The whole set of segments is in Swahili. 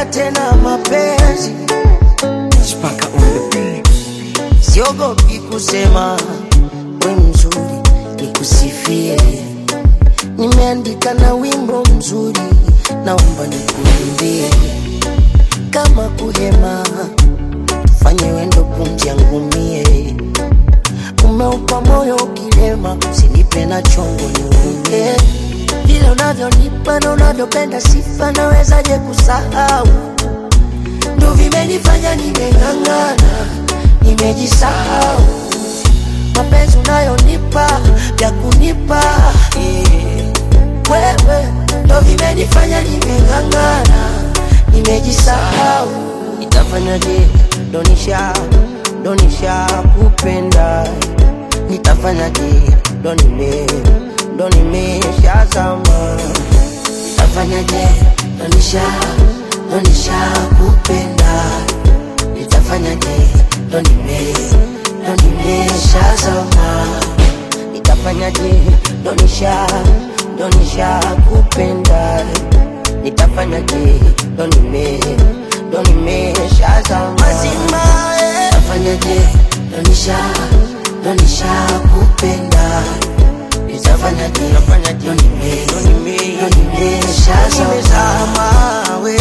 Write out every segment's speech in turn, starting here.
tena mapenzi Spaka on the beat. siogopi kusema we mzuri nikusifie nimeandika na wimbo mzuri naomba nikuimbie kama kuhema tufanye wendo pumzi yangu mie umeupa moyo ukilema usinipe na chongo niume vile unavyonipa na unavyopenda sifa nawezaje kusahau ndo vimenifanya nimeng'ang'ana nimejisahau mapenzi unayonipa vya kunipa eh, wewe ndo vimenifanya nimeng'ang'ana nimejisahau nitafanyaje donisha donisha kupenda nitafanyaje ndo nime ndo nimeshazama nitafanyaje donisha donisha kupenda nitafanyaje ndo nime ndo nimeshazama nitafanyaje donisha donisha kupenda nitafanyaje ndo nime ndo nimeshazama mazima nitafanyaje donisha donisha kupenda nitafanyaje ndo nime ndo nime ndo nimeshazama we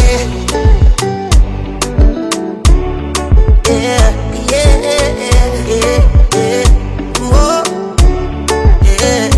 yeah, yeah, yeah, yeah. Whoa, yeah.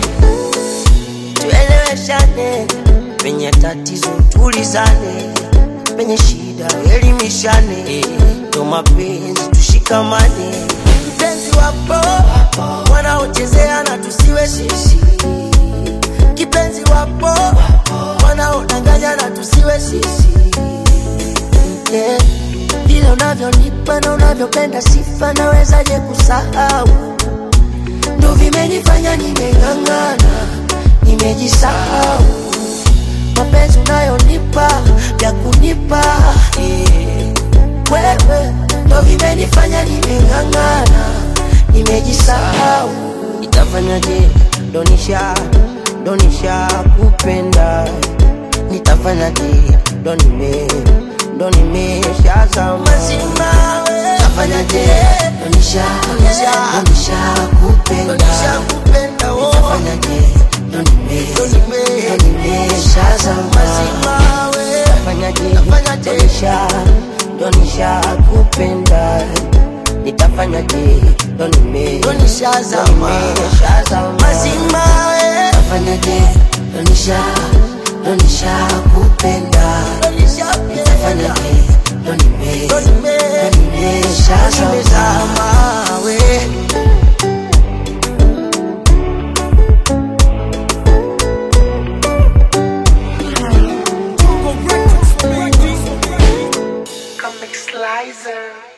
Tueleweshane penye tatizo, tulizane penye shida, elimishane ndo mapenzi, tushikamane. Mpenzi wapo wanaochezea na tusiwe sisi, kipenzi wapo wanaodanganya na tusiwe sisi yeah. Vile unavyonipa na unavyopenda sifa, nawezaje kusahau? Ndo vimenifanya nimeng'ang'ana, nimejisahau. Mapenzi unayonipa vya kunipa eh, wewe, ndo vimenifanya nimeng'ang'ana, nimejisahau. Nitafanyaje? Donisha, donisha kupenda nitafanyaje? Ndo nime ndo nimeshazama mazima tafanyaje? Donisha, donisha, donisha kupenda nitafanyaje? Ndo nime ndo nimeshazama mazima tafanyaje? Donisha, donisha kupenda nitafanyaje? Ndo nime ndo nimeshazama mazima tafanyaje? Donisha, donisha kupenda nitafanyaje? Ndo nime ndo nimeshazama we Comic Slicer.